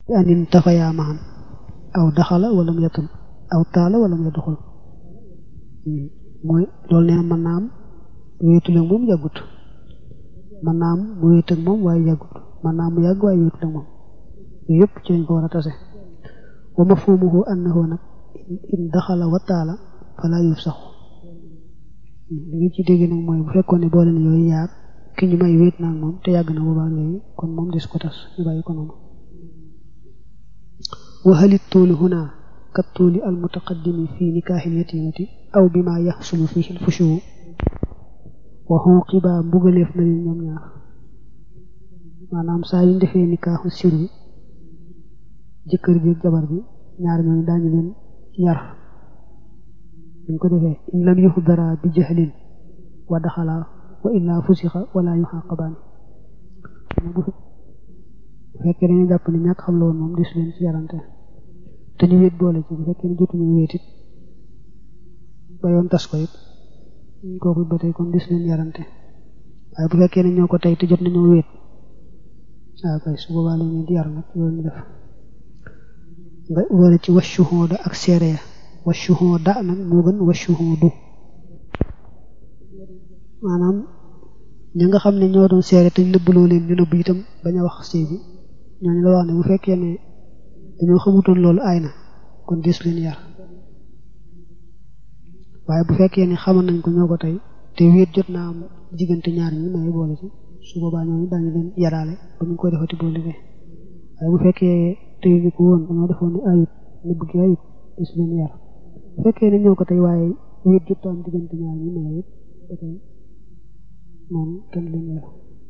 anin tafayaa maxan aw daxala wala mu yatul aw taala wala mu yaduxul mooy loolu nee na mën naa am wéetul ak moom yàggut mën naa am mu wéet ak moom waaye yàggut mën naa am mu yàgg waaye wéetul ak moom yooyu yëpp ci lañ ko war a tase wa mafhumuhu annahu nag in daxala wa taala fala yuf saxu li nga ci dégg nag mooy bu fekkoon ne boole na yooyu yaar ki ñu may wéet naa moom te yàgg na boobaa léegi kon moom des ko tas ñu bàyyi ko noonu wa halit tuuli huna kat tuuli al mutaqaddimi fi nikaaxil yatimati aw bi ma yaxsulu fihi al fushu wa xuqiba mbugaleef na leen ñoom ñaar maanaam saa yu ñu defee nikaaxu sir bi jëkkër ji ak jabar bi ñaar ñooñu daañu leen yar buñ ko defee in lam yuxdara bi jahlin wa daxala wa illa fusixa wala yuxaqabaani bu fekkee dañu jàpp ne ñàkk xam la woon moom des leen ci yarante te ñu wéet boole ci bu fekkee ne jotuñu wéet it ba yoon tas ko it kooku ba tey kon des leen yarante waaye bu fekkee ne ñoo ko tey te jot nañoo wéet waaw kay su boobaa la ñu di yar nag loolu ñu def nga boole ci washuhooda ak seere ya washuhooda nag moo gën washuhoodu maanaam ñi nga xam ne ñoo doon seere te ñu nëbbaloo leen ñu nëbb itam bañ a wax sëy bi ñooñu la wax ne bu fekkee ne dañoo xamutoon loolu aay na kon des leen yar waaye bu fekkee ne xamoon nañ ko ñoo ko tey te wéet jot naa am diggante ñaar ñi may boole ci su boobaa ñooñu daañu leen yaraale ba ñu koy defati boo liggéey waaye bu fekkee tey ñu ko woon dañoo defoon ne ayut nëbb gi ayut des leen yar bu fekkee ne ñoo ko tey waaye wéet jot am diggante ñaar ñi may it ba tey moom kenn leen yar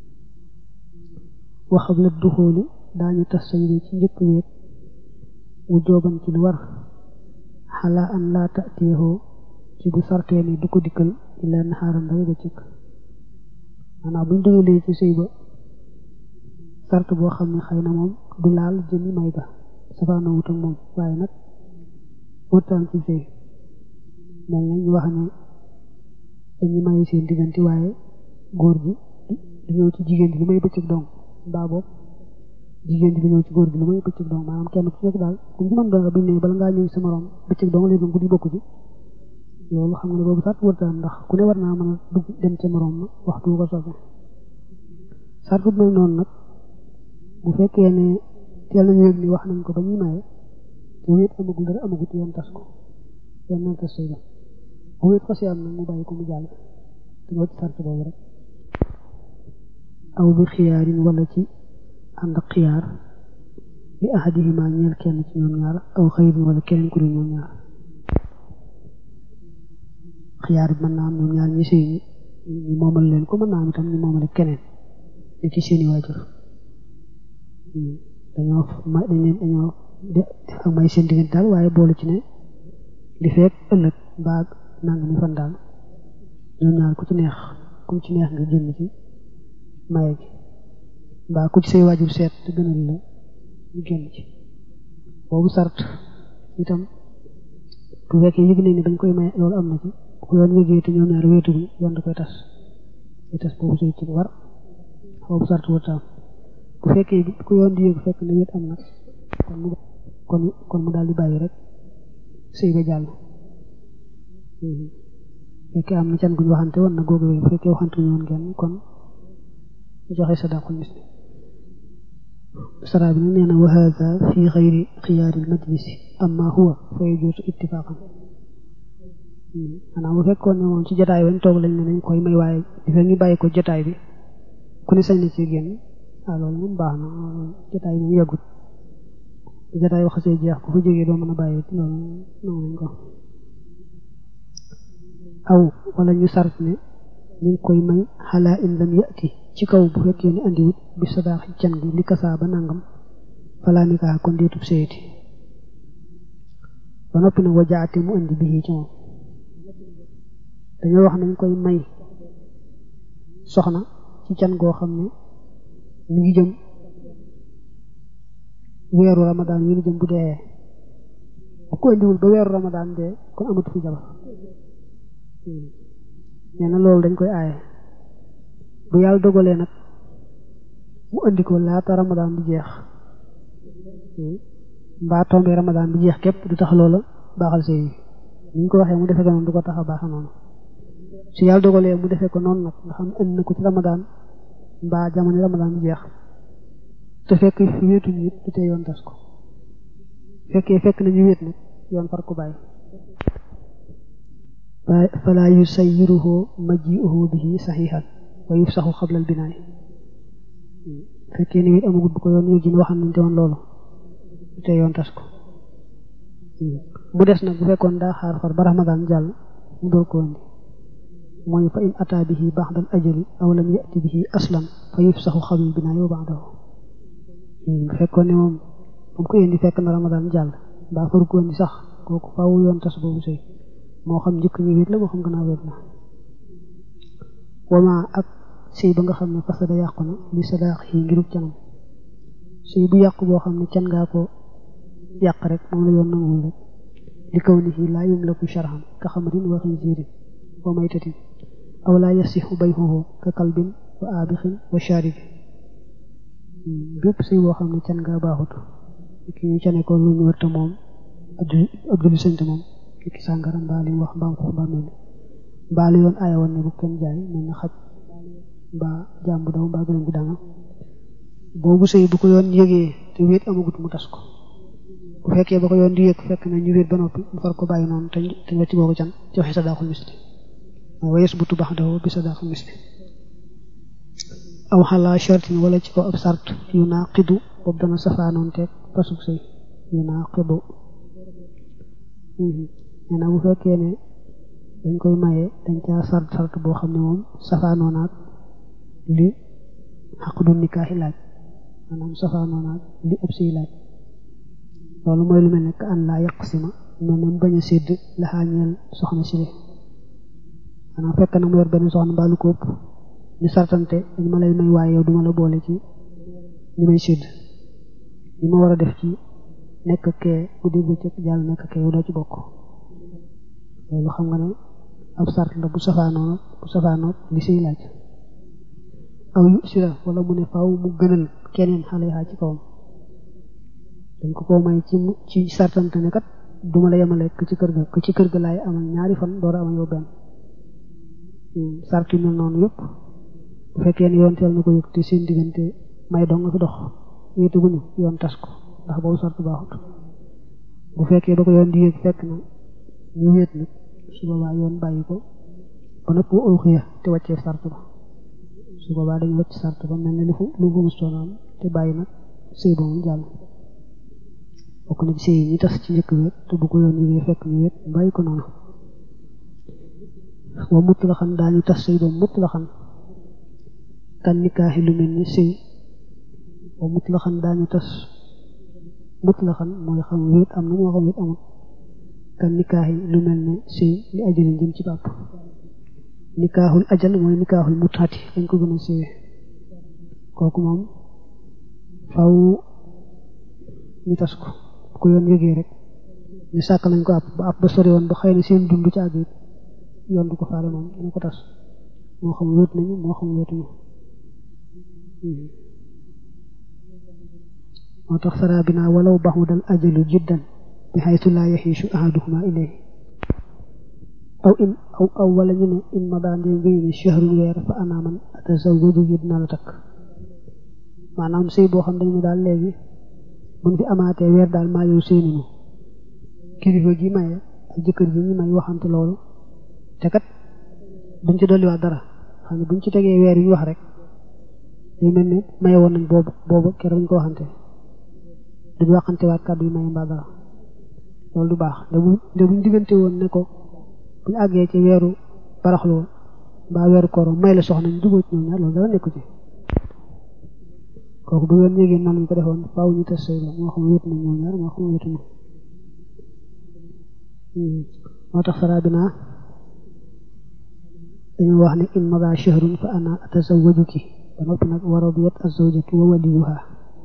waxam la duxóoli daañu tas say ci njëkk wéet mu jooban ci lu war xalaa an laa tatiyoo ci bu sartee ne du ko dikkal illa naxaaram dara ba cëkk maanaam buñ dogalee ci sëy ba sart boo xam ne xëy na moom du laal jëmi may ga safaana wut ak moom waaye nag wërtaan ci sëy mel na ñu wax ne dañu may seen diggante waaye góor gi du ñëw ci jigéen ji lu may bëccëg dong mbaa boobu jigéen ji du ñëw ci góor gi lu may bëccëg dong maanaam kenn ku nekk daal ku ñu mën doon biñ ne bala ngaa ñëw sa morom bëccëg dong léegi guddi bokku ci loolu xam nga ne boobu sart wërtaan ndax ku ne war naa mën a dugg dem ca morom ma waxtu ko soobee sart bu mel noonu nag bu fekkee ne teel nañu yëg ni wax nañ ko ba ñuy maye te wéet amagul dara amagut yoon tas ko yoon na tas sëy ba bu wéet xasee am nag mu bàyyi ko mu jàll te nga ci sart boobu rek aw bi xiyaarin wala ci ànd ak xiyaar li ahadihima ñeel kenn ci ñoom ñaar aw xëyrin wala keneen ku dul ñoom ñaar xiyaar bi mën naa am ñoom ñaar ñi sëy ñu moomal leen ko mën naa am itam ñu moomale keneen li ci seeni waajur dañoo may dañ leen dañoo def ak may seen diggante daal waaye boolu ci ne li fekk ëllëg mbaa nang mi fan daal ñoom ñaar ku ci neex ku ci neex nga génn ci maye gi mbaa ku ci say waajur seet te gënal la ñu génn ci boobu sart itam bu fekkee yëg nañ ne dañ koy may loolu am na ci bu ko yoon yëgee te ñoom ñaar wéetuguñ yoon da koy tas day tas boobu sëy ci war boobu sart wërtaam bu fekkee bi ku yoon di yëg fekk na wéet am nag kon mu kon kon mu daal di bàyyi rek sëy ba jàll fekkee am na can guñ waxante woon na googu wéy bu fekkee waxante wuñ woon genn kon joxe sadaqul misli sara bi nag nee na wa hada fi xayri xiyaari majlisi amma huwa fa yajuusu ittifaqan maanaam bu fekkoon ne moom ci jotaay wañ toog lañ ne nañ koy may waaye di fekk ñu bàyyi ko jotaay bi ku ne sañ na ci génn ah loolu moom baax na jotaay moom yàggut jotaay wax see jeex ku fa jógee doo mën a bàyyi loolu nangu nañ ko aw wala ñu sart ne ñu ngi koy may xalaa in lam yati ci kaw bu fekkee ne andiwut bi sadaaxi can gi li kasaa ba nangam falaa nikaa kon deetub seeti ba noppi nag wajaate mu andi bii ci moom dañoo wax nañ koy may soxna ci can goo xam ne mi ngi jëm weeru ramadaan yi ñu jëm bu dee bu ko indiwul ba weeru ramadaan dee kon amatu fi jabar nee na loolu dañ koy aaye bu yàlla dogalee nag mu andi ko laata ramadaan di jeex mbaa tombé ramadan bi jeex képp du tax loola baaxal sëy bi ni ñu ko waxee mu defee ko noonu du ko tax a baaxa noonu su yàlla dogalee mu defee ko noonu nag nga xam ne indi na ko ci ramadan mbaa jamono ramadan bi jeex te fekk fi wéetuñu it du tee yoon tas ko fekkee fekk nañu wéet nag yoon far ko bàyyi fala yusayyiruhu maji'uhu bihi saxiixan wa yufsaxu xablal binaay fekkee ni wéet amagut bu ko yoon yëg ji waxam nañ te woon loolu du tee yoon tas ko mu des nag bu fekkoon daa xaar far ba ramadan jàll mu door ko indi mooy fa in ata bihi ba'dal ajali aw lam ya'ti bihi aslan fa yufsaxu xablal binaay wa ba'dahu bu fekkoon ne moom bu ko indi fekk na ramadan jàll mbaa faru ko indi sax kooku faaw yoon tas boobu sëy moo xam njëkk ñu wéet la moo xam gannaaw wéet la wama ak sëy ba nga xam ne fasada yàqu na li sadaax yi ngirub canam sëy bu yàqu boo xam ne can ngaa ko yàq rek moom la yoon nanguwul rek li kaw ni laa yumlaku sharhan ka xamarin wa xinziirin wa maytatin aw laa yasixu bayhuhu ka kalbin wa aabixin wa shaaribi bépp sëy boo xam ne can ngaa baaxut ki ñu cane ko lu ñu wërta moom ab duli sëñte moom ki sàngara mbaa li wax mbaam xuux mbaa mel mbaa li yoon aaya woon ne bu kenn jaay mel na xaj mbaa jàmbu daw mbaa gëlëm gu danga boobu sëy bu ko yoon yëgee te wéet amagut mu tas ko bu fekkee ba ko yoon di yëg fekk na ñu wéet ba noppi mu far ko bàyyi noonu te te wecc boobu can ci waxe sadaaxul misli mooy wayes butu baax daw bi sadaaxul misli aw xalaa shartin wala ci kaw ab sart yu naa xidu boobu dana safaanoon teeg pasug sëy yu naa xidu nee na bu fekkee ne dañ koy maye dañ caa sart sart boo xam ne moom safaanoo naag li xaq du nikaaxi laaj maanaam safaanoo naag li ëpp siy laaj loolu mooy lu mel ne an laa yàq si ma mel ne mu bañ a sédd laxaañeel soxna si le maanaam fekk na mu yor benn soxna mbaa lu ko ëpp ñu sartante dañ ma lay may waaye yow duma la boole ci ñi may sédd ñi ma war a def ci nekk kee guddi bëccëg jàll nekk kee yow doo ci bokk loolu xam nga ne ab sart la bu safaanoo bu safaanoo li siy laaj aw yu sira wala mu ne faaw mu gënal keneen xale yaa ci kawam dañ ko ko may ci ci sartante ne kat duma la yemale ci kër ga ci kër ga laay amal ñaari fan door a am yow benn sart yu mel noonu yëpp bu fekkee ne yoon teel na ko yëg te seen diggante may dong nga fi dox wéetuguñu yoon tas ko ndax boobu sart baaxut bu fekkee ba ko yoon di yëg fekk na ñu wéet nag su boobaa yoon bàyyi ko ba nëpp ulxiya te wàccee sart ba su boobaa dañu wàcc sart ba mel ne lu fu lu fu mustoonam te bàyyi nag sëy ba mu jàll bokk na ci sëy yi ñi tas ci njëkk wéet te bu ko yoon yëgee fekk ñu wéet bàyyi ko noonu wa mutt la xam daañu tas sëy ba mutt la xam kan nikaaxi lu mel ni sëy wa mutt la xam daañu tas mutt la xam mooy xam wéet am na moo xam wéet amul kan nikaaxi lu mel ne sëy li ajali jëm ci bàpp nikaaxul ajal mooy nikaaxul mutaati dañ ko gën a siiwee kooku moom faw ñu tas ko bu ko yoon yëgee rek ñu sàkk lañ ko àpp ba àpp ba sori woon ba xëy na seen dund ci àgg it yoon du ko faale moom dana ko tas moo xam wéet nañu moo xam wéetuñu moo tax sara bi naa walaw baxudal ajalu jiddan bi xaytu laa yaxiisu ahaduhuma ilayhi aw in aw aw wala ñu ne in ma daan dee wéy ni shahrun weer fa ana man atazawwaju yi dinaa la takk maanaam sëy boo xam dañ ne daal léegi buñ fi amaatee weer daal maa yow sëy nañu kilifa gi maye ak jëkkër ji ñu may waxante loolu te kat duñ ci dolliwaat dara xam ne buñ ci tegee weer yi wax rek day mel ne maye woon nañ boobu boobu keroog ñu ko waxante duñ waxante waat kàddu yi maye mbaa dara loolu du baax de bu de buñ diggante woon ne ko buñ àggee ci weeru baraxlu woon mbaa weeru koor may la soxna ñu dugoo ci ñoom ñaar loolu dara nekku ci kooku bu yoon yégée noonu ñu ko defoon faaw ñu tas sëy la moo xam wéet nañ ñoom ñaar moo xam wéetuñu moo tax sara bi naa dañu wax ne in mada shahrun fa ana atazawwajuki ba noppi nag wa radiyat azawjatu wa waliyuha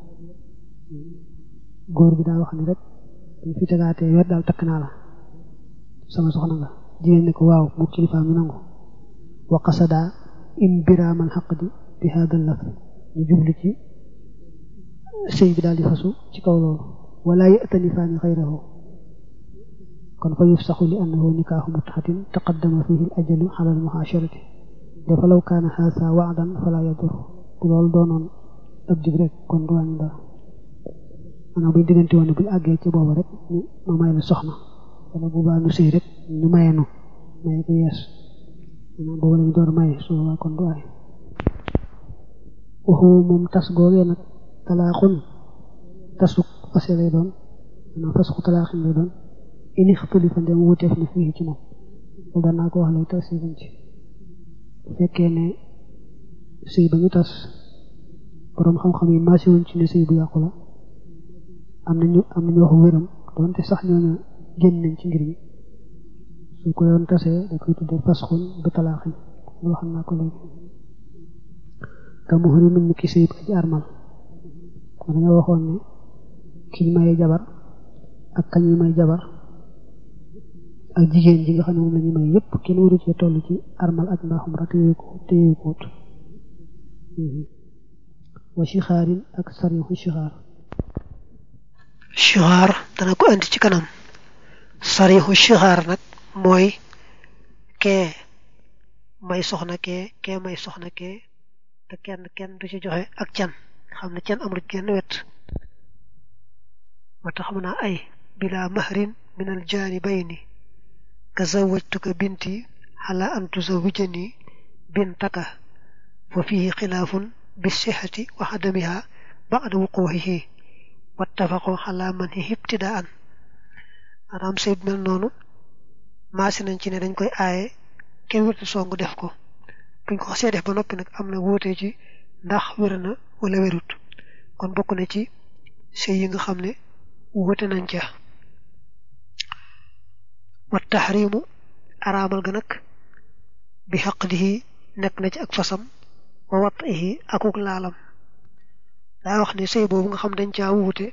góor gi daa wax ni rek ñu fi tegaatee weer daal takk naa la sama soxna nga jigéen ne ko waaw mu kilifaam ñu nangu wa qasada imbiraamal xaqdi bi hada lafz ñu jubli ci sëy bi daal di fasu ci kaw loolu wala ya'tanifaani xayrahu kon fa yufsaxu li annahu nikaaxu mutxatin taqaddama fihi al ajalu ala al muhaasharati dafa law kaana haasa waadan fala yadur bu loolu doonoon ab dig rek kon du wàññi dara maanaam buñ diggante woon buñ àggee ci boobu rek ñu ma may la soxna wala bu baa nu sëy rek ñu maye nu maye ko yees maanaam boobu lañu door maye su boobaa kon du aay waxu moom tas googee nag talaaxun tasuk fase lay doon maanaam fasku talaaxin lay doon ini xtulifa ndem wuteef na fii ci moom loolu daan naa ko wax lay tas si ci bu fekkee ne sëy ba ñu tas boroom xam-xam yi maasi wuñ ci ne sëy bu yàqu la am nañu am nañu wax wéram doonte sax ñooñu génn nañ ci ngir mi su ko yoon tasee da koy tuddee fasxun bi talaaxin loolu xam naa ko léegi ka muhrimin ni ki sëy ba ci armal kon dañoo waxoon ne kiñ maye jabar ak kañuy may jabar ak jigéen ji nga xam ne moom la ñu may yépp kenn waru cee toll ci armal ak mbaaxum ra téye ko téye ko wut wa shixaarin ak sarixu shixaar shixaar dana ko andi ci kanam sarixu shixaar nag mooy kee may soxna kee kee may soxna kee te kenn kenn du ci joxe ak can xam ne can amul genn wet moo tax mën naa ay bila mahrin min al jaanibayni ka zawajtuka binti ala an tuzawijani bintaka fa fihi xilaafun bi sixati wa adamiha ba'da wuquuhihi wattafaqu ala man hi ibtidaan maanaam sëy mel noonu maasi nañ ci ne dañ koy aaye kenn wërti song def ko buñ ko xasee def ba noppi nag am na wóote ci ndax wér na wala wérut kon bokk na ci sëy yi nga xam ne wóote nañ ca wa taxrimu araamal ga nag bi xaqdihi nekk na ci ak fasam wa watihi akuk laalam daa wax ne sëy boobu nga xam dañ caa wuute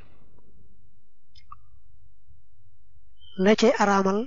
la cay araamal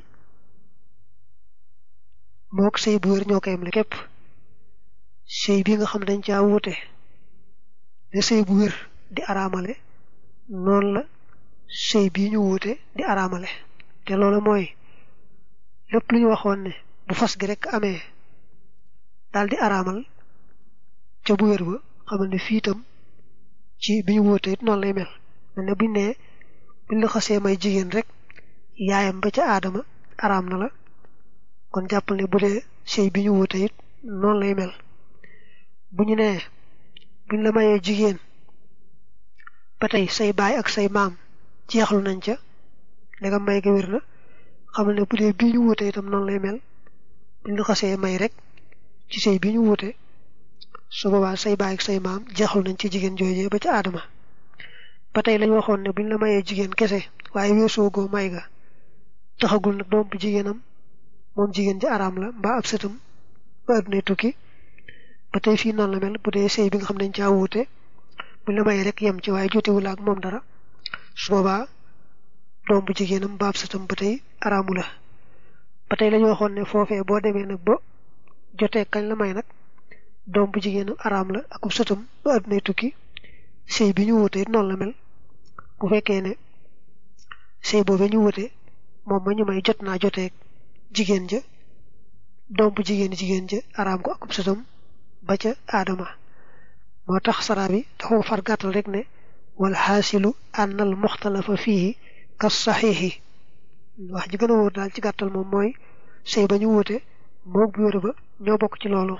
mook sëy bu wér ñoo koy am li képp sëy bi nga xam dañ caa wuute ne sëy bu wér di araamale noonu la sëy bii ñu wuute di araamale te loolu mooy lépp lu ñu waxoon ne bu fas gi rek amee daal di araamal ca bu wér ba xamal ne fii itam ci bi ñu wuute it noonu lay mel mel ne buñ nee buñ la xasee may jigéen rek yaayam ba ca aadama araam na la kon jàppal ne bu dee sëy bi ñu wuute it noonu lay mel bu ñu nee buñ la mayee jigéen ba tey say baay ak say maam jeexlu nañ ca ndegam may ga wér na xamal ne bu dee bii ñu wuute itam noonu lay mel buñ la xasee may rek ci sëy bi ñu wuute su boobaa say baay ak say maam jeexlu nañ ci jigéen joojee ba ca aadama ba tey lañ waxoon ne buñ la mayee jigéen kese waaye weesoo goo may ga taxagul nag doom bu jigéenam moom jigéen ji araam la mbaa ab sëtam ba addunay tukki ba tey fii noonu la mel bu dee sëy bi nga xam ne dañ caa wuute buñ la mayee rek yem ci waaye jotewul ak moom dara su boobaa doom bu jigéenam mbaa ab sëtam ba tey araamu la ba tey lañu waxoon ne foofee boo demee nag ba jotee kañ la may nag doom bu jigéenam araam la ak sëtam ba addunay tukki sëy bi ñu wuute it noonu la mel bu fekkee ne sëy boobee ñu wuute moom ma ñu may jot naa joteeg jigéen ja doom bu jigéen jigéen ja araam ko akub sëtam ba ca aadama moo tax saraa bi dafa far gàttal rek ne wal xaasilu ànnal muxtalafa fiihi kas saxiixi wax ji gën a wóor daal ci gàttal moom mooy sëy ba ñu wuute moog bu wér ba ñoo bokk ci loolu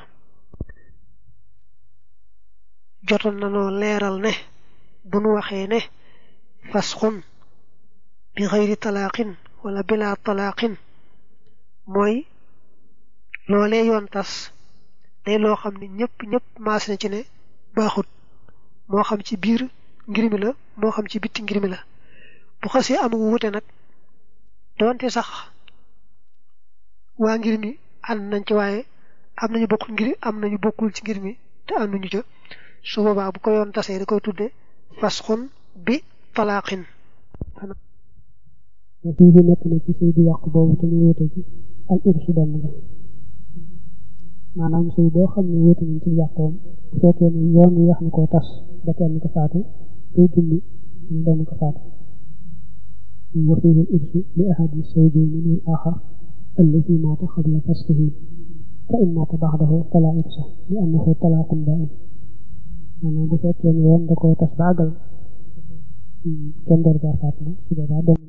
jotoon na noo leeral ne bu nu waxee ne fasxun bi xëyri talaaqin wala bila talaaqin mooy loolee yoon tas day loo xam ne ñëpp ñëpp maas na ci ne baaxut moo xam ci biir ngir mi la moo xam ci bitti ngir mi la bu xasee am wuute nag doonte sax waa ngir mi ànd nañ ci waaye am nañu bokkul ngir am nañu bokkul ci ngir mi te ànduñu ca su boobaa bu ko yoon tasee da koy tudde fasxun bi talaaqin wa fii di nekk na ci sëy bu yàqu boobu te ñu wute ci al irsu doon nga maanaam sëy boo xam ne wute nañ ci yàqoom bu fekkee ne yoon yi wax na koo tas ba kenn ko faatu day dund ñu doon ko faatu wa fihi al-irsu li ahadi zawjayni min al-akhar allazi mata qabla fasxihi fa in mata ba'dahu fala irsa li annahu talaqun ba'in maanaam bu fekkee ne yoon da koo tas baagal kenn door caa faat na su boobaa doom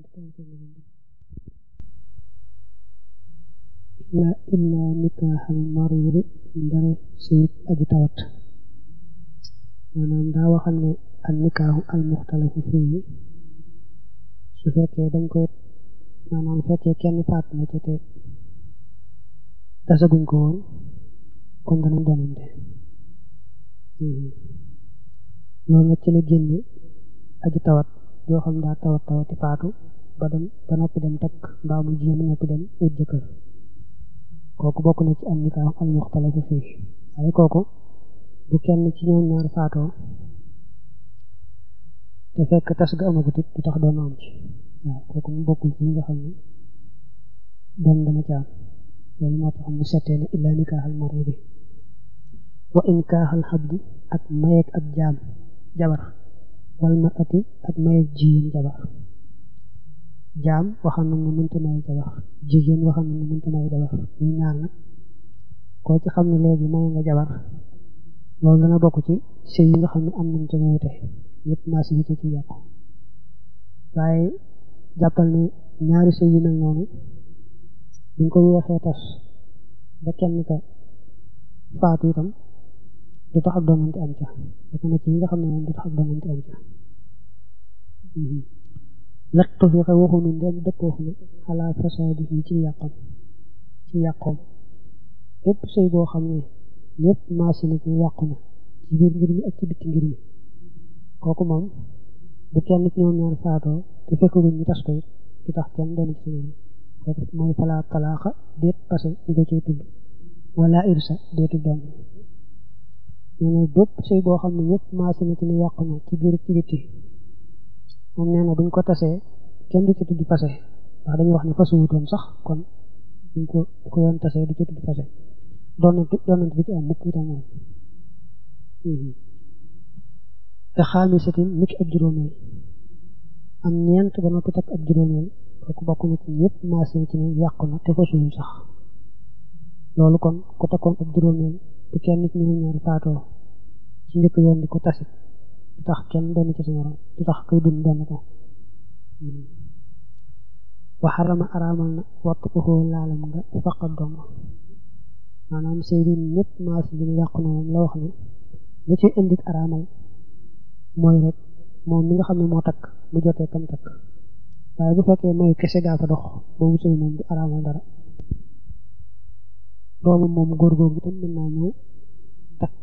illa illa nikaaxal mariri ndare sëyub aji tawat maanaam daa waxal ne al nikaaxu al muxtalafu fii su fekkee bañ koy maanaam fekkee kenn faat na ca te tasaguñ ko woon kon danañ donante loolu nag ci la génne aji tawat yoo xam daa tawat tawati faatu ba dem ba noppi dem takk mbaa mu jigéen ba noppi dem wut jëkkër kooku bokk na ci an nikaax al muxtalafu fii waaye kooku bu kenn ci ñoom ñaar faatoo te fekk tas ga amagut it du tax doon am ci waaw kooku mu bokkul ci ñi nga xam ne doon dana ci am loolu moo tax mu settee ne illa nikaaxal maridi wa in kaaxal xabdi ak mayeeg ak jaam jabar wal marati ak mayeeg jigéen jabar jaam waxam nañ ne mënta may jabar jigéen waxam nañ ne mënta may jabar ñu ñaar nag koo ci xam ne léegi maye nga jabar loolu dana bokk ci sëy yi nga xam ne am nañ ca wuute ñëpp maa si ci yàqu waaye jàppal ne ñaari sëy yu mel noonu buñ ko yeexee tas ba kenn ka faatu itam du tax ak doonante am ca bokk na ci yi nga xam ne moom du tax ak doonante am ca lattu fi xe waxunu ndem dëppoof na xalaa fasaadi yi ci yàqam ci yàqoom bépp sëy boo xam ne ñëpp maasi na ci yàqu na ci biir ngir mi ak ci bitti ngir mi kooku moom bu kenn ci ñoom ñaar faatoo te fekkaguñ ñu tas ko it du tax kenn doon ci sama kooku mooy falaa talaaxa déet passé ñu ko ciy tudd wala irsa déetu doon nee na bépp sëy boo xam ne ñëpp maasi na ci ne yàqu na ci biir ci bitti moom nee na buñ ko tasee kenn du ci tudd passé ndax dañuy wax ne fasu wutoon sax kon buñ ko bu ko yoon tasee du ci tudd passé doonante doonante du ci am mukk itam moom te xaamisatin niki ab juróomeel am ñeent ba noppi takk ab juróomeel kooku bokk na ci ñëpp maase ci ne yàqu na te fasuwul sax loolu kon ku takkoon ab juróomeel bu kenn ci ñu ñaar faatoo ci njëkk yoon di ko tasit du tax kenn doon ci sa morom du tax koy dund doon ko waxarama araamal na wattu ko xoo laalam nga faqat dong maanaam sëy bi ñëpp maase ci ne yàqu na moom la wax ne la ci indi araamal mooy rek moom mi nga xam ne moo takk mu jotee kam takk waaye bu fekkee mayu kese gaa fa dox boobu sëy moom du araamal dara doomu moom góor googu itam mën naa ñëw takk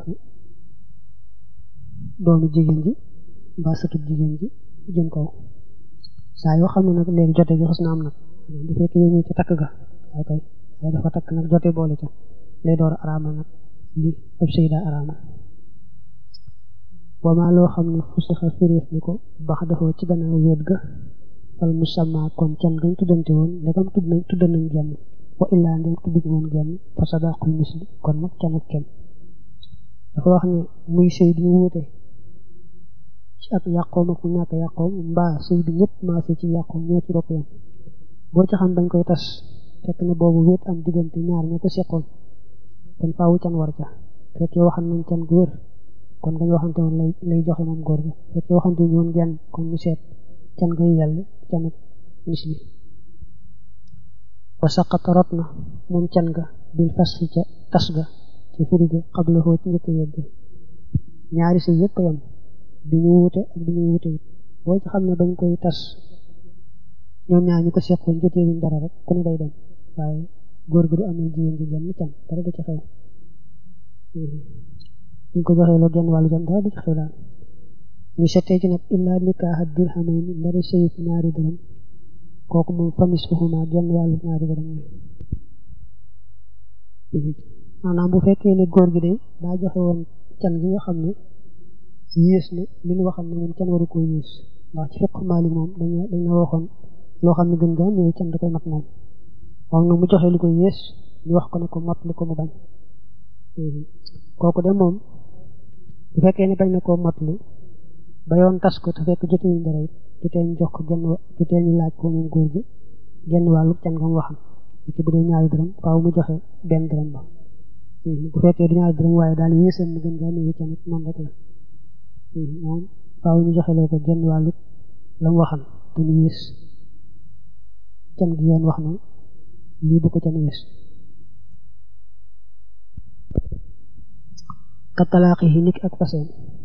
doomu jigéen ji mbaa sëtub jigéen ji jëm kaw saa yoo xam ne nag léegi jote gi xas na am nag bu fekkee yow ci takk ga waaw kay waaye dafa takk nag jote boole ca lay door a araamal nag li ab sëy daa araamal wamaa loo xam ne fu sixa firiif ni ko bax dafa ci gannaaw wéet ga fal musamma kon can gañ tuddante woon ndegam tudd nañ tudd nañ genn wa illaa ndem tudduñ woon genn fa sadaqul misli kon nag canuk kem dafa wax ne muy sëy bi wuute ci ak yàqoom ak ñàkk yàqoom mbaa sëy bi ñëpp maase ci yàqoom ñoo ci bokk yam boo ci xam bañ koy tas fekk na boobu wéet am diggante ñaar ña ko seqoon kon faawu can war ca fekkee waxan nañ can gu wér kon gañ waxante woon lay lay joxe moom góor ga fekkee waxante wuñ woon genn kon ñu seet can ngay yàlla canuk misli wa saqata rot na moom can ga bil fasxi ca tas ga ci firi ga xabla xoo ci njëkk wegg ñaari sëy yëpp yam bi ñu wute ak bi ñu wute wut boo ci xam ne bañ koy tas ñoom ñaar ñu ko seqoon joteewuñ dara rek ku ne day dem waaye góor gi du amee jigéen ji genn can dara du ci xew ñu ko joxee loo genn wàllu can dara du ci xew daal ñu settee ci nag illaa nikaaxa dirhamayni ndari sëyub ñaari dërëm kooku moom fanis fuhuma genn wàllu ñaari dërëm ñu maanaam bu fekkee ne góor gi de daa joxe woon can gi nga xam ne yées na li ñu waxal ne moom can waru koo yées ndax ci fiq maali moom dañu dañ la waxoon loo xam ne gën gaa néew can da koy mat moom wax na mu joxe lu ko yées ñu wax ko ne ko mot li ko mu bañ kooku de moom bu fekkee ne bañ na koo mot li ba yoon tas ko te fekk jotewuñ dara it du tee ñu jox ko genn du tee ñu laaj ko moom góor gi genn wàllu can nga mu waxam ki bu dee ñaari dërëm faaw mu joxe benn dërëm ba bu fekkee du ñaari dërëm waaye daal yéesal na gën ngaa néewi can it moom rek la moom faaw ñu joxe loo ko genn wàllu la mu waxam te mu yées can gi yoon wax ne lii bu ko can yées ka talaaqi yi nit ak faseem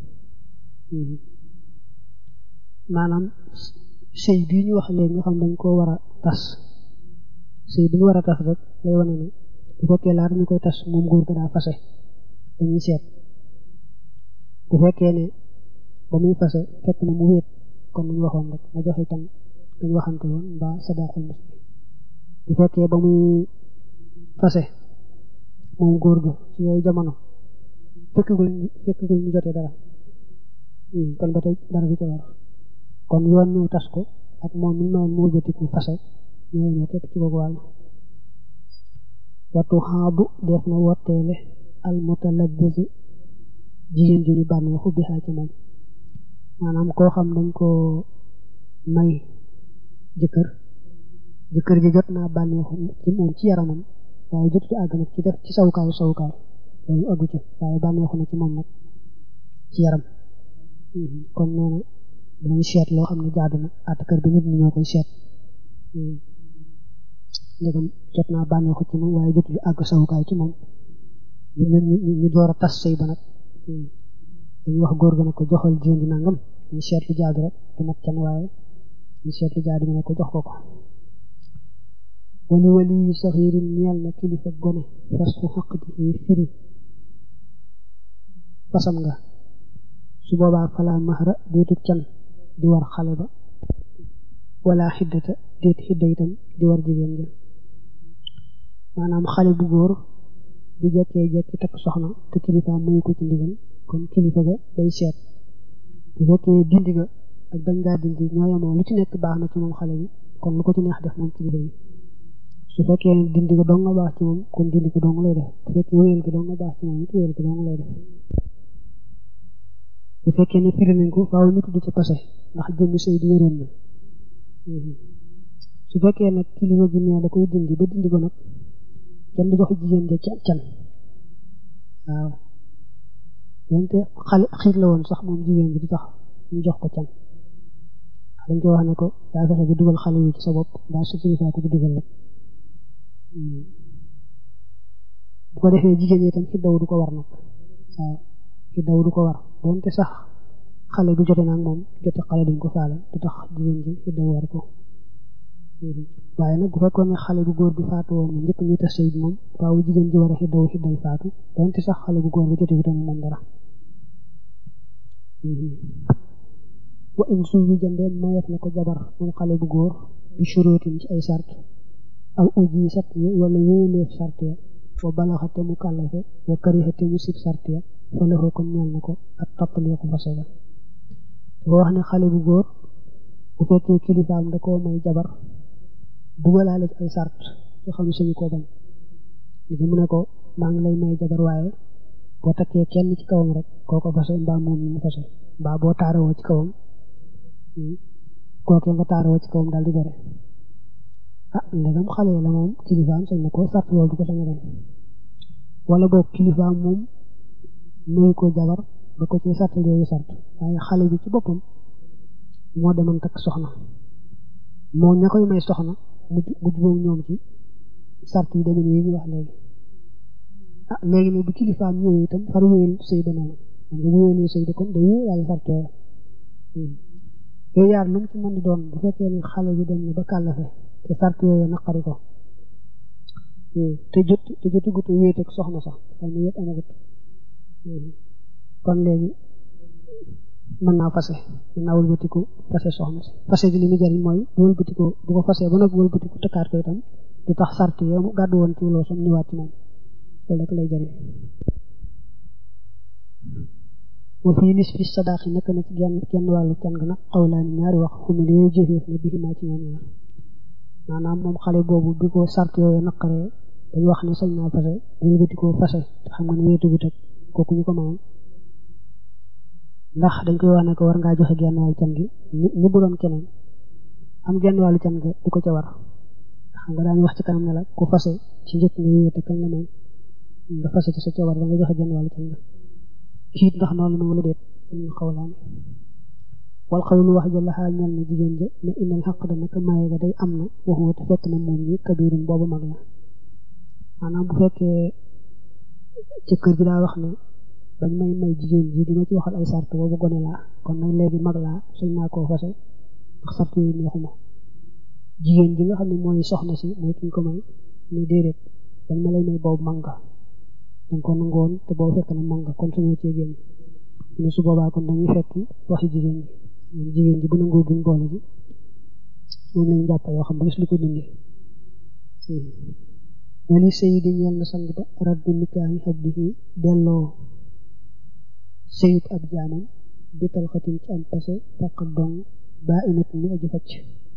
maanaam sëy bii ñu wax léegi nga xam dañ koo war a tas sëy bi ñu war a tas rek lay wane ne bu fekkee laata ñu koy tas moom góor ga daa fase dañuy seet bu fekkee ne ba muy fase fekk na mu wéet kon nañ waxoon rek na joxe tam dañ waxante woon mbaa sadaqul misli bu fekkee ba muy fase moom góor ga ci yooyu jamono fekkagul fekkagul ñu jotee dara kon ba tey dara du ca war kon yoon ñëw tas ko ak moom mi mayoon mu wëlbatiku fase ñoo yemoo képp ci boobu wàll watu xaabu def na wotteele al mutalabbisu jigéen ju ñu bànneexu bi xaa ci moom maanaam koo xam dañ ko may jëkkër jëkkër ji jot naa bànneexu ci moom ci yaramam waaye jotu àgg nag ci def ci sawukaay sawukaay loolu àggu ca waaye bànneexu na ci moom nag ci yaram kon nee na dinañ seet loo xam ne jaadu na àttakër bi nit ñi ñoo koy seet ndegam jot naa bànneexu ci moom waaye jotul àgg sawukaay ci moom ñu ñu door a tas sëy ba nag dañuy wax góor ga ne ko joxal jigéen di nangam ñu seet lu jaadu rek du mat can waaye ñu seet lu jaadu ñu ne ko jox ko ko wali wali saxiirin ñeel na kilifa gone fas fu xaq di firi fasam nga su boobaa fala mahra déetu can di war xale ba wala xiddata déet xidda itam di war jigéen ja maanaam xale bu góor bu jekkee jekki takk soxna te kilifa mayu ko ci ndigal kon kilifa ga day seet bu fekkee dindi ga ak bañ ngaa dindi ñoo yemoo lu ci nekk baax na ci moom xale bi kon lu ko ci neex def moom kilifa bi su fekkee ne dindi ga dong nga baax ci moom kon dindi ko dong lay def bu fekkee wéyal ga dong nga baax ci moom it wéyal ga dong lay def bu fekkee ne firi nañ ko faaw ñu tudd ci passé ndax jëmmi sëy bi wéroon na su fekkee nag kilifa gi nee da koy dindi ba dindi ko nag kenn du jox jigéen ja can waaw donte xale xiir la woon sax moom jigéen bi di tax ñu jox ko can dañ ko wax ne ko yaa fexe bi dugal xale yi ci sa bopp mbaa su kilifa ko ci dugal rek bu ko defee jigéen ñi itam xiddaw du ko war nag waaw xiddaw du ko war donte sax xale bi jote naag moom jote xale duñ ko faale du tax jigéen ji xiddaw war ko waaye nag bu fekkoon ne xale bu góor bi faatu woon na njëkk ñu tas sëy bi moom faaw jigéen ji war a xiddaw xidday faatu donte sax xale bu góor bi jote wutan moom dara wa in suubi jëndee mayef na ko jabar moom xale bu góor bi shurootin ci ay sart aw uji sat wala wéyleef sart ya wa balaxate mu kàllafe wa karixate mu sib sart ya fa loxoo kon ñeel na ko ak tappaleeku fase ga dafa wax ne xale bu góor bu fekkee kilifaam da koo may jabar dugalaale ci ay sart yoo xam ne suñu koo bañ li mu ne ko maa ngi lay may jabar waaye boo takkee kenn ci kawam rek kooko fase mbaa moom mu fase mbaa boo taarawoo ci kawam kookee nga taarawoo ci kawam daal di gore ah ndegam xale la moom kilifaam sañ na ko sart loolu du ko sañ a bañ wala boog kilifaam moom nuyu ko jabar ba ko ci sartal yooyu sart waaye xale bi ci boppam moo demoon takk soxna moo ña koy may soxna mujj mujj moom ñoom ci sart yi demee yi ñu wax léegi ah léegi nag bu kilifaam ñëwee itam far wéyal sëy ba noonu xam nga bu wéyalee sëy ba kon day wéyal sart yooyu yooyu yaar lu mu ci mën di doon bu fekkee ne xale bi dem na ba kàllafe te sart yooyu naqari ko te jot te jotugut wéet ak soxna sax xam ne wéet amagut kon léegi mën naa fase mën naa wëlbatiku fase soxna si fase gi li mu jariñ mooy bu wëlbatiku bu ko fase ba nag wëlbatiku tëkkaat ko itam du tax sart yi mu gàddu woon ci loo sam ñëwaat ci moom loolu rek lay jariñ wa fii nis fi sadaqi nekk na ci genn genn wàllu can ga nag xawlaani ñaari wax xumil yooyu jëfeef na biximaa ci ñoom ñaar maanaam moom xale boobu bi ko sart yooyu naqaree dañu wax ne sañ naa fase wëlbati ko fase te xam nga ne wéetugut ak kooku ñu ko mayoon ndax dañ koy wax ne ko war ngaa joxe genn wàllu can gi ñi bu doon keneen am genn wàllu can ga du ko ca war xam nga daañu wax ci kanam ne la ku fase ci njëkk nga wéete kañ la may nga fase ci sa coobar da nga joxe genn wàllu can ga kiit ndax noonu la wala déet am na xawlaani wal xawlu wax ja laxaa ñal na jigéen ja ne innal xaq da naka maye ga day am na waxuma te fekk na moom ñi kabirun boobu mag la maanaam bu fekkee ci kër gi daa wax ne bañ may may jigéen ji di ma ci waxal ay sart boobu gone laa kon nag léegi mag laa sañ naa koo fase ndax sart yooyu neexuma jigéen ji nga xam ne mooy soxna si mooy kiñ ko may ne déedéet bañ ma lay may boobu mag nga danga ko nangoon te boobu fekk na mag nga kon sañoo cee génn ne su boobaa kon dañuy fekk waxi jigéen ji moom jigéen ji bu nangoo buñ boole ji moom lañu jàpp yoo xam ba gis lu ko dindi wali sëy di ñeel na sang ba raddu nikaahi abdihi delloo sëyub ab jaamam bi talxatin ci am pase faqat dong baa inat mi aji facc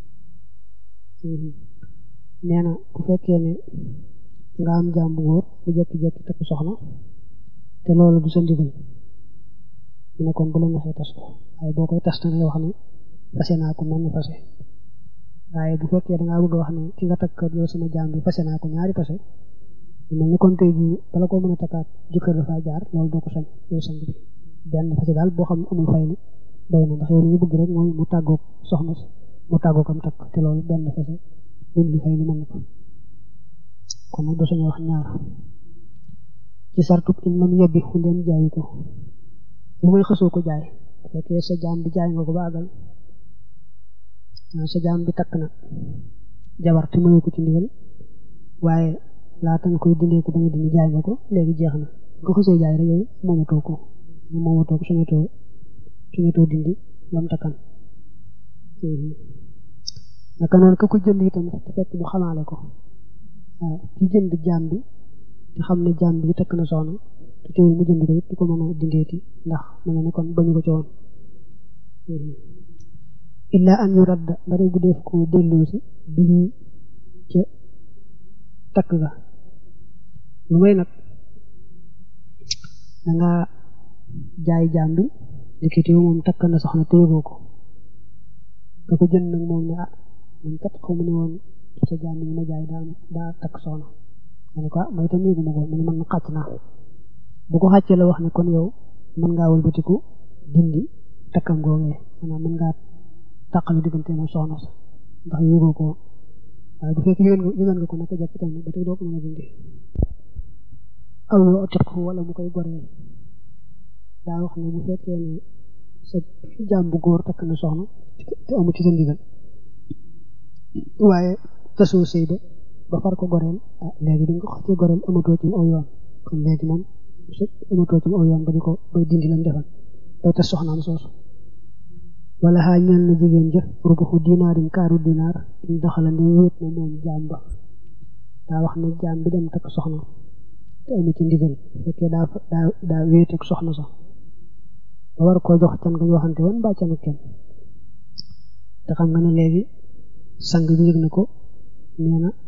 nee na bu fekkee ne nga am jaam bu góor bu jekki-jekki takk soxna te loolu du sa ndigal mu ne kon bu la neexee tas ko waaye boo koy tas dangay wax ne fase naa ko menn fase waaye bu fekkee dangaa bëgg a wax ne ki nga takk yow sama jaam bi fase naa ko ñaari fase mel ni kon tey jii bala koo mën a takkaat jëkkër dafaa jaar loolu doo ko sañ yow sang bi benn fase daal boo xam ne amul fay li doy na ndax yow li nga bëgg rek mooy mu tàggoog soxna si mu tàggoog am takk te loolu benn fase luñ li fay li mën na ko kon nag doo sañ wax ñaar ci sartub in lam yebbi fu ndeen jaayu ko lu may xësoo ko jaay bu fekkee sa jaam bi jaay nga ko ba àggal sa jaam bi takk na jabar te mayu ko ci ndigal waaye laata nga koy dindee ko bañ a dindi jaay nga ko léegi jeex na nga xësee jaay rek yow moomatoo ko moomatoo ko suñatoo suñatoo dindi lam takkan naka noonu ka ko jënd itam te fekk mu xamaale ko waaw ki jënd jaam bi te xam ne jaam bi takk na soxna te teewul mu jënd ko it du ko mën a dindeeti ndax mu ne ne kon bañu ko ci woon illa an yu radda bare bu def ko delloosi bii ca takk ga lu may nag danga jaay jaam bi dikkiti moom takk na soxna te yëgoo ko nga ko jënd nag moom ne ah man kat xaw ma ne woon sa jaam bi ma jaay daa daa takk soxna nga ne ko ah may itam yëguma ko mu ne man xàcc naa bu ko xàccee la wax ne kon yow mën ngaa wëlbatiku dindi takkam googee maanaam mën ngaa tàqalu diggante moom soxna sa ndax yëgoo ko woon waaye bu fekkee yëgal nga yëgal nga ko naka jàpp itam ba tey doo ko mën a dindi aw yoo otiq wala mu koy goreel daa wax ne bu fekkee ne sa jaam bu góor takk na soxna te amu ci sa ndigal waaye tasoo sëy ba ba far ko goreel ah léegi bi nga ko xasee goreel amatoo ci aw yoon kon léegi moom amatoo ci aw yoon ba di ko bay dindi lam defal bay tas soxnaam soosu wala xaa ñaan na jigéen ja rubuxu dinaarin kaaru dinaar in daxala ndem wéet na moom jaam ba daa wax ne jaam bi dem takk soxna te amu ci ndigal fekkee daa daa daa wéet ak soxna sax ba war koo jox can gañ waxante woon mbaa canu kenn te xam nga ne léegi sang bi yëg na ko nee na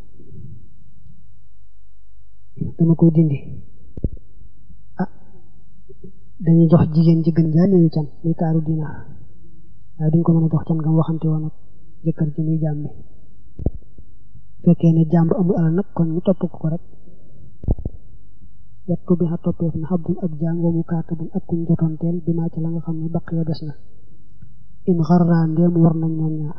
dama koy dindi ah dañuy jox jigéen ji gën jaa néewi can muy kaaru dinaar waaye duñ ko mën a jox can ngam waxante woon ak jëkkër ji muy jaam bi fekkee ne jaam bu amul alal nag kon ñu topp ko rek wattu bi xa toppeef na xabdun ab jaam wa mu kaatabun ak kuñ jotoonteel bi maa ci la nga xam ne baq ya des na in xarraa ndeem war nañ ñoom ñaar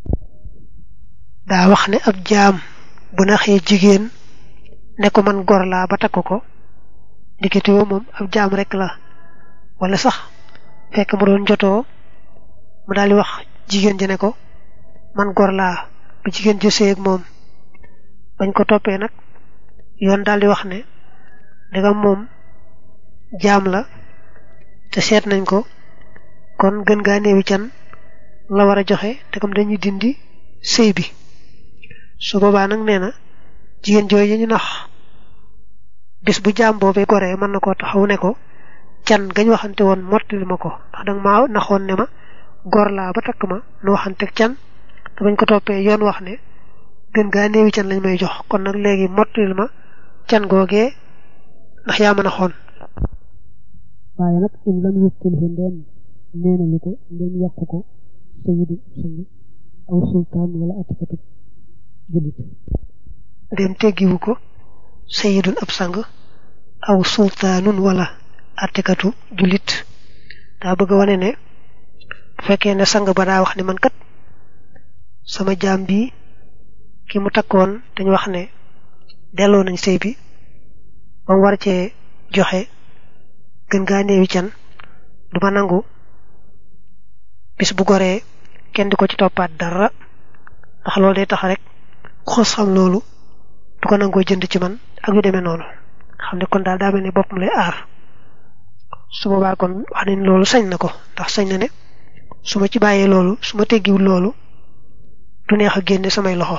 daa wax ne ab jaam bu naxee jigéen ne ko man gor laa ba takk ko ndikitoo moom ab jaam rek la wala sax fekk mu doon jotoo mu daal di wax jigéen ji ne ko man gor laa ba jigéen ji sëy ak moom bañ ko toppee nag yoon daal di wax ne ndegam moom jaam la te seet nañ ko kon gën gaa néewi can la war a joxe te comme dañuy dindi sëy bi su boobaa nag nee na jigéen jooju ñu nax bis bu jaam boobee goree mën na koo taxaw ne ko can gañ waxante woon mottali ma ko ndax danga maa naxoon ne ma gor laa ba takk ma nu waxante can te bañ ko toppee yoon wax ne gën gaa néewi can lañ may jox kon nag léegi mottali ma can googee ndax yaa mën a xoon waaye nag in lam yuttilhu ndeen neenalu ko ndem yàqu ko sayidu sang aw sultaan wala atikatu jullit ndem teggiwu ko sayidun ab sang aw sultaanun wala atikatu jullit daa bëgg a wane ne bu fekkee ne sang ba daa wax ne man kat sama jaam bi ki mu takkoon dañu wax ne delloo nañ sëy bi ba mu war cee joxe gën gaa néewi can du ma nangu bis bu goree kenn di ko ci toppaat dara ndax loolu day tax rek xos xam loolu du ko nangoo jënd ci man ak yu demee noonu xam ne kon daal daa mel ne boppam lay aar su boobaa kon wax nañ loolu sañ na ko ndax sañ na ne su ma ci bàyyee loolu su ma teggiwul loolu du neex a génne samay loxo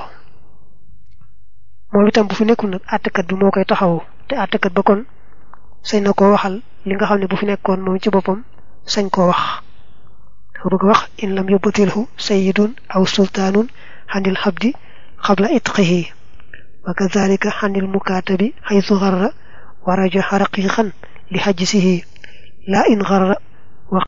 moom itam bu fi nekkul nag àttekat bi moo koy taxawu te àttekat ba kon sañ na koo waxal li nga xam ne bu fi nekkoon moom ci boppam sañ koo wax dafa bëgg wax in lam yubtilhu sayyidun aw sultaanun xanil xabdi xabla itqihi wa kadalika xanil mukaatabi xaytu xarra wa rajaxa raqiqan li xajsihi la in xarra